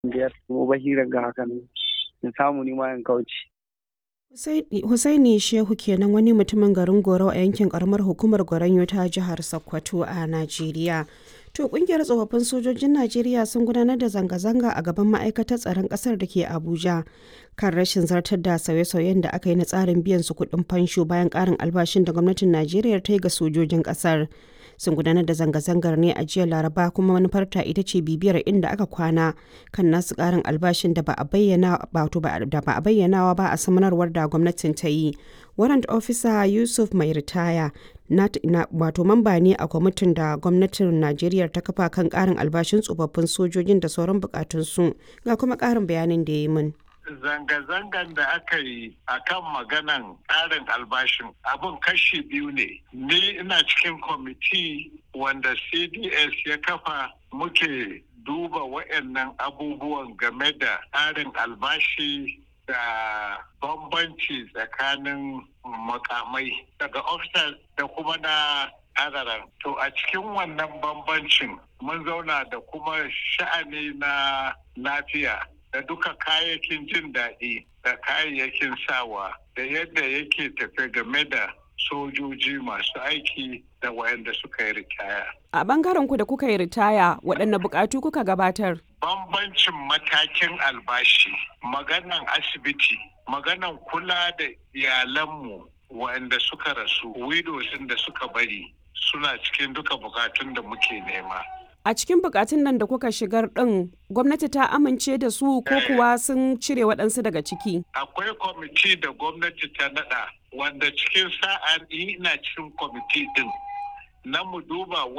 biyar kuma bahira ga hakan in samu ni ma in kauce. Husaini Shehu kenan wani mutumin garin Goro a yankin karamar hukumar Goronyo ta jihar Sokoto a Najeriya. To kungiyar tsofaffin sojojin Najeriya sun gudanar da zanga-zanga a gaban ma'aikatar tsaron kasar da ke Abuja kan rashin zartar da sauye-sauyen da aka yi na tsarin biyan su kuɗin fansho bayan ƙarin albashin da gwamnatin Najeriya ta yi ga sojojin ƙasar. Sun gudanar da zanga-zangar ne a jiya Laraba kuma manufarta ita ce bibiyar inda aka kwana kan nasu ƙarin albashin da ba a bayyana da ba a bayyanawa ba a samanarwar da gwamnatin ta yi. Warrant Officer Yusuf mai ritaya wato mamba ne a kwamitin da gwamnatin Najeriya ta kafa kan ƙarin albashin tsofaffin sojojin da sauran bukatunsu ga kuma ƙarin bayanin da ya yi min. zanga-zangan da aka yi a kan maganan tsarin albashin abin kashi biyu ne ni ina cikin kwamiti wanda cds ya kafa muke duba waɗannan abubuwan game da tsarin albashi da bambanci tsakanin makamai daga officers da kuma na adaran to a cikin wannan bambancin mun zauna da kuma sha'ani na lafiya da duka kayayyakin jin daɗi da kayayyakin sawa da yadda yake tafe game da sojoji masu aiki da wayanda suka yi ritaya. A bangaren ku da kuka yi ritaya waɗanne buƙatu kuka gabatar? Bambancin matakin albashi, maganan asibiti, maganan kula da iyalanmu wayanda suka rasu, widows da suka bari suna cikin duka bukatun da muke nema. A cikin bukatun nan da kuka shigar ɗin gwamnati ta amince da su ko kuwa sun cire waɗansu daga ciki? Akwai kwamiti da gwamnati ta naɗa wanda cikin sa'a ina cikin kwamiti ɗin na mu duba